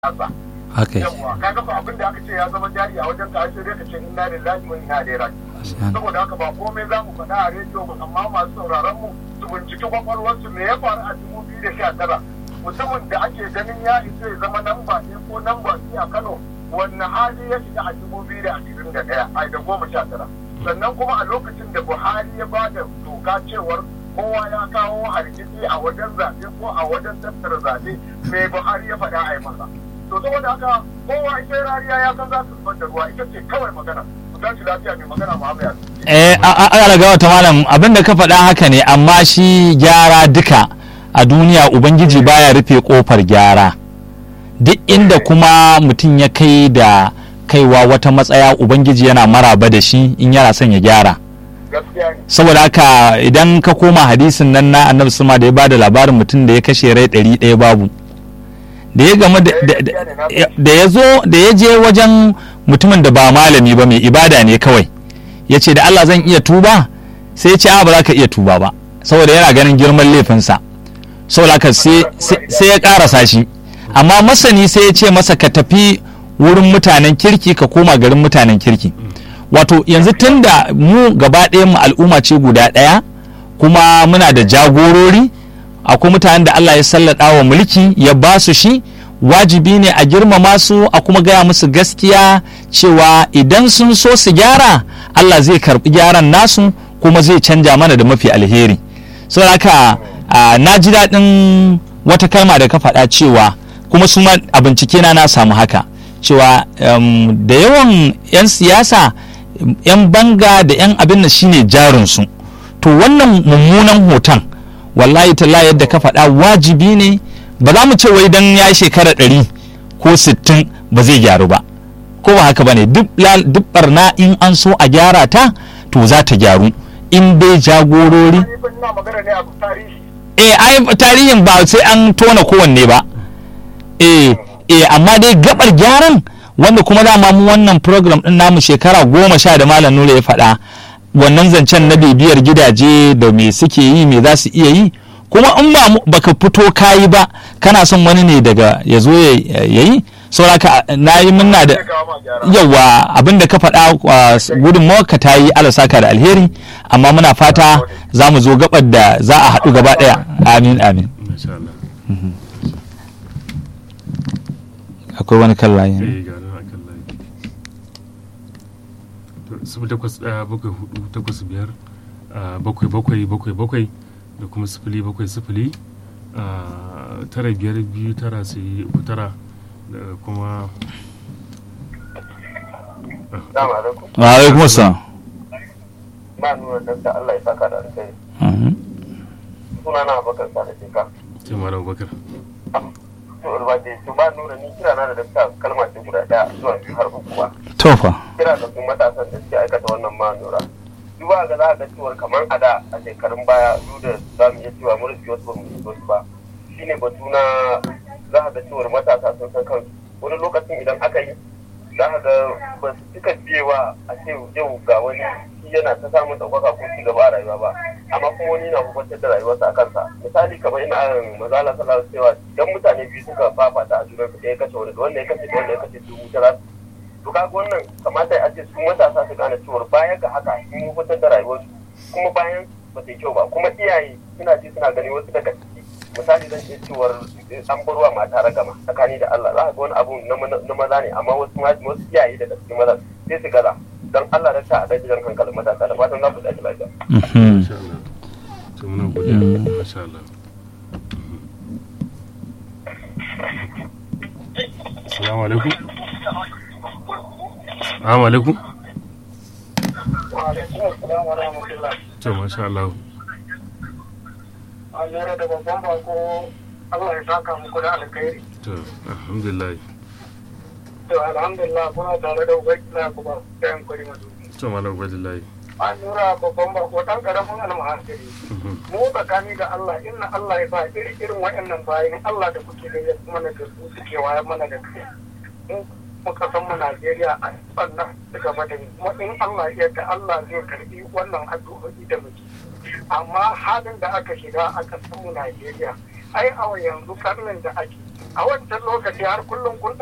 haka yawa kaga ba abin da aka ce ya zama jari a wajen ka sai dai ka ce inna lillahi wa inna ilaihi raji'un saboda haka ba komai za mu faɗa a rediyo ba amma masu sauraron mu su binciki kwakwalwarsu me ya faru a dubu biyu da sha tara mutumin da ake ganin ya isa ya zama namba ɗaya ko namba biyu a Kano wannan hali ya shiga a dubu biyu da ashirin da ɗaya ai da goma sha tara sannan kuma a lokacin da Buhari ya ba da doka cewar kowa ya kawo hargitsi a wajen zaɓe ko a wajen tattara zaɓe me Buhari ya faɗa a yi masa to saboda haka kowa ita rariya ya san za su zubar da ruwa ita ce kawai magana ku tashi lafiya mai magana Muhammad eh a ga wata malam abin da ka faɗa haka ne amma shi gyara duka a duniya ubangiji baya rufe kofar gyara duk inda kuma mutum ya kai da kaiwa wata matsaya ubangiji yana maraba da shi in yana son ya gyara saboda haka idan ka koma hadisin nan na annabi suma da ya bada labarin mutum da ya kashe rai ɗari ɗaya babu da ya gama da ya zo da ya je wajen mutumin da ba malami ba mai ibada ne kawai ya ce da Allah zan iya tuba sai ya ce a ba za ka iya tuba ba saboda yana ganin girman laifinsa saboda haka sai ya karasa shi amma masani sai ya ce masa ka tafi wurin mutanen kirki ka koma garin mutanen kirki wato yanzu tun da mu gaba ɗayan mu al'umma ce guda ɗaya kuma muna da jagorori akwai mutanen da Allah ya sallada wa mulki ya ba su shi wajibi ne a girmama su a kuma gaya musu gaskiya cewa idan sun so su gyara Allah zai karbi gyaran nasu kuma zai canja mana da mafi alheri saboda haka na ji daɗin wata kalma da ka faɗa cewa kuma su ma a bincike na na samu haka cewa da yawan 'yan siyasa 'yan banga da 'yan abin da shine jarinsu to wannan mummunan hoton wallahi talla yadda ka faɗa wajibi ne ba za mu ce wai dan ya shekara ɗari ko sittin ba zai gyaru ba ko ba haka ba ne duk barna in an so a gyara ta to za ta gyaru in dai jagorori eh ai tarihin ba sai an tona kowanne ba eh eh amma dai gabar gyaran wanda kuma dama mu wannan program din namu shekara goma sha da malam nura ya faɗa wannan zancen na bibiyar gidaje da me suke yi me za su iya yi kuma in ba baka fito kayi ba kana son wani ne daga ya zo ya yi sauraka na yi muna da yawa abinda ka faɗa gudun ka ta yi alasaka da alheri amma muna fata za mu zo gabar da za a haɗu gaba ɗaya amin amin akwai wani kan layi sifili takwas ɗaya bakwai hudu takwas biyar bakwai bakwai bakwai bakwai da kuma sifili bakwai sifili tara biyar biyu tara sai uku tara da kuma wa alaikum assalam ba nuna dakta Allah ya saka da alkhairi suna na abakar sa da sheka ce mara abubakar to urbaje to ba nuna ni kira na da dakta kalma ce guda daya zuwa biyu har uku ba tofa kira da kuma matasan da suke aikata wannan ma nura duba ga za ga cewar kamar a da a shekarun baya duk da za mu iya cewa mun rufe wasu ba mu wasu ba shine batu na za ga cewar matasa sun san kansu wani lokacin idan aka yi za ka ga ba su cika biyewa a ce yau ga wani shi yana ta samun ɗaukaka ko ci gaba a rayuwa ba amma kuma wani na hukuntar da rayuwarsa a kansa misali kamar ina mazala sallallahu cewa idan mutane biyu suka fafata a junar ɗaya kashe wani da wanda ya kashe da wanda ya kashe dubu ta za to kaga wannan kamata a ce su matasa su gane cewar baya ga haka sun hukuntar da rayuwarsu kuma bayan ba ta kyau ba kuma iyaye suna ji suna gani wasu daga ciki misali zan ce cewar an barwa mata ragama tsakani da Allah za ka ga wani abu na maza ne amma wasu wasu iyaye daga cikin maza sai su gaza don Allah da ta a dajiran hankalin matasa da fatan za ku dace lafiya. Masha Allah. To muna godiya. Masha Allah. Assalamu alaikum. Assalamu alaikum. Wa alaikum assalam wa rahmatullah. To masha Allah. An lura da babban bako Allah ya saka muku da alkhairi. To alhamdulillah. To alhamdulillah kuna tare da ubangiji kuma da yan kuri mazu. To malam Ubaidullahi. An lura babban bako dan karamin almahasiri. Mu tsakani da Allah inna Allah ya sa iri irin waɗannan bayan Allah da kuke da ya mana da su suke wayar mana da kai. muka san mu Najeriya a sannan suka bada kuma in Allah ya yarda Allah zai karbi wannan addu'o'i da muke. Amma halin da aka shiga a ƙasar mu Najeriya ai a yanzu karnin da ake a wancan lokaci har kullum kun